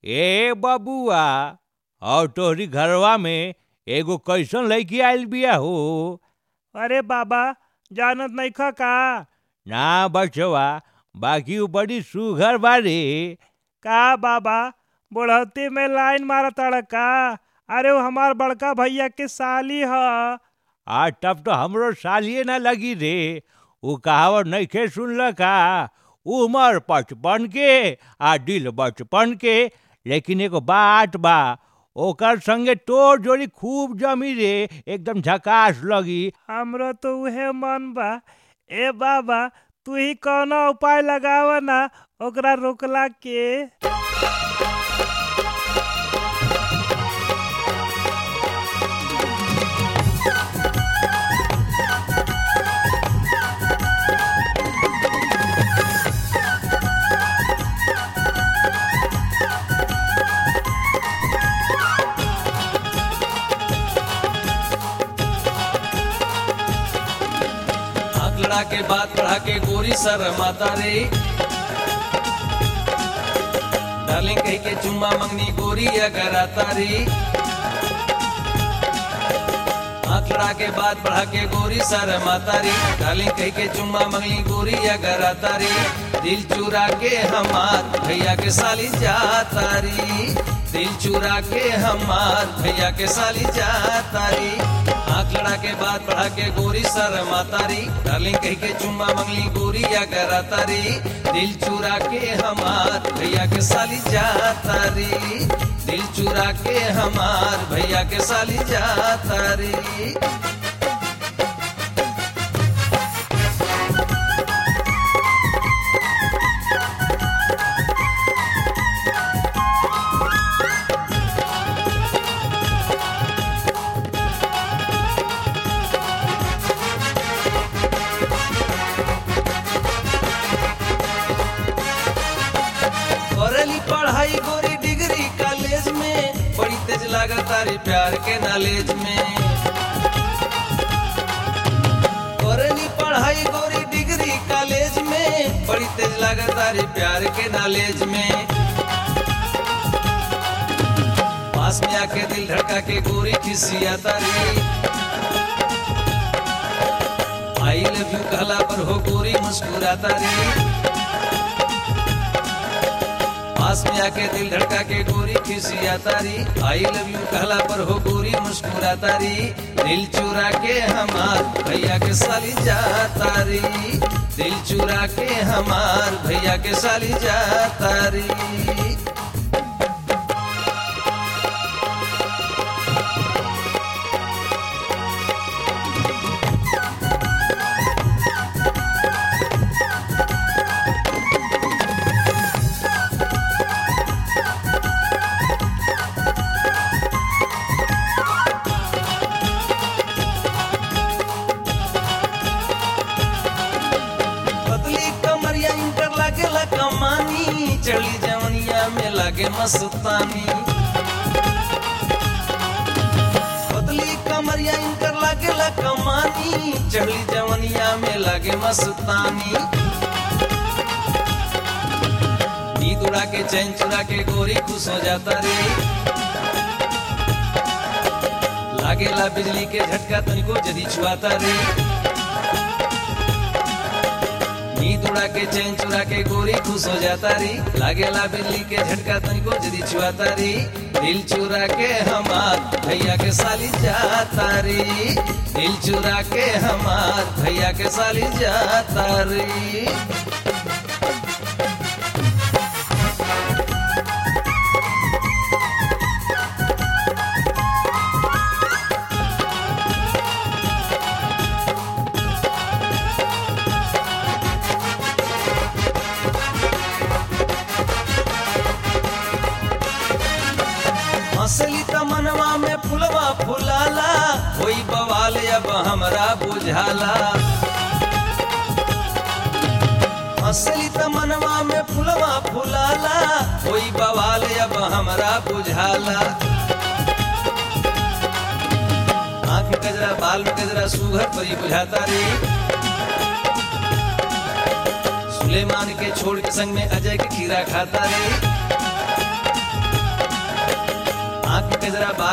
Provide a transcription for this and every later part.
ए बबुआ और तोहरी घरवा में एगो कैसन लड़की आइल बिया हो अरे बाबा जानत नइखा का ना बचवा बाकी उ बड़ी सुघर बारे का बाबा बुढ़ौती में लाइन मारत का अरे वो हमार बड़का भैया के साली ह आ तब तो हमरो सालिए ना लगी रे उ कहावत नइखे सुनल का उमर पचपन के आ दिल बचपन के लेकिन एगो बात बा ओकर संगे तोर जोड़ी खूब जमी रे एकदम झकास लगी हमरो तो उहे मन बा ए बाबा तू ही कौनो उपाय लगाव ना ओकरा रोकला के आंख लड़ा के बात बढ़ा के गोरी सर माता रे डार्लिंग कह के चुम्मा मंगनी गोरी अगर आता रे आंख लड़ा के बात बढ़ा के गोरी सर माता रे डार्लिंग कह के चुम्मा मंगनी गोरी अगर आता रे दिल चुरा के हमार भैया के साली जाता रे दिल चुरा के हमार भैया के साली जाता रे आंख लड़ा के बात बढ़ा के गोरी सर मातारी डार्लिंग कह के चुम्मा मंगली गोरी या करातारी दिल चुरा के हमार भैया के साली जातारी दिल चुरा के हमार भैया के साली जातारी करेली पढ़ाई गोरी डिग्री कॉलेज में बड़ी तेज लागत तारी प्यार के नॉलेज में करेली पढ़ाई गोरी डिग्री कॉलेज में बड़ी तेज लागत तारी प्यार के नॉलेज में पास में आके दिल धड़का के गोरी खिसिया तारी आई लव यू कहला पर हो गोरी मुस्कुराता रे पास में आके दिल धड़का के गोरी खिसिया तारी आई लव यू कहला पर हो गोरी मुस्कुरा तारी दिल चुरा के हमार भैया के साली जा तारी दिल चुरा के हमार भैया के साली जा तारी पतली कमरिया इंटर लागेला कमानी चली जवनिया में लागे मस्तानी पतली कमरिया इंटर लागेला कमानी चली जवनिया में लागे मस्तानी नींद उड़ा के चैन चुरा के गोरी खुश हो जाता रे लागेला बिजली के झटका तनिको जदी छुआता रे नींद उड़ा के चैन चुरा के गोरी खुश हो जाता री लागेला बिल्ली के झटका तनिको जदी छुआता री दिल चुरा के हमार भैया के साली जाता री दिल चुरा के हमार भैया के साली जाता री हंसली त मनवा में फुलवा फुलाला होई बवाल अब हमरा बुझाला हंसली त मनवा में फुलवा फुलाला होई बवाल अब हमरा बुझाला आंख में गजरा बाल में गजरा सुघर परी बुझाता रे सुलेमान के छोड़ के संग में अजय के खीरा खाता रे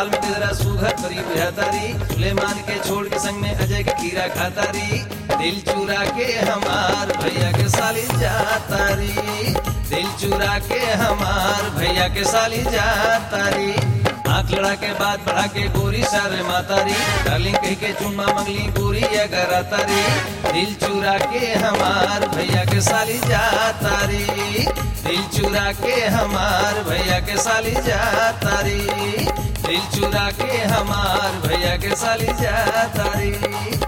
हाल में तेरा सुघर करी बुझातारी सुलेमान के छोड़ के संग में अजय के खीरा खातारी दिल चुरा के हमार भैया के साली जातारी दिल चुरा के हमार भैया के साली जातारी आंख लड़ा के बात बढ़ा के गोरी सारे मातारी डार्लिंग कह के चुम्मा मंगली गोरी अगर तारी दिल चुरा के हमार भैया के साली जातारी दिल चुरा के हमार भैया के साली जातारी दिल चुरा के हमार भैया के साली जातारी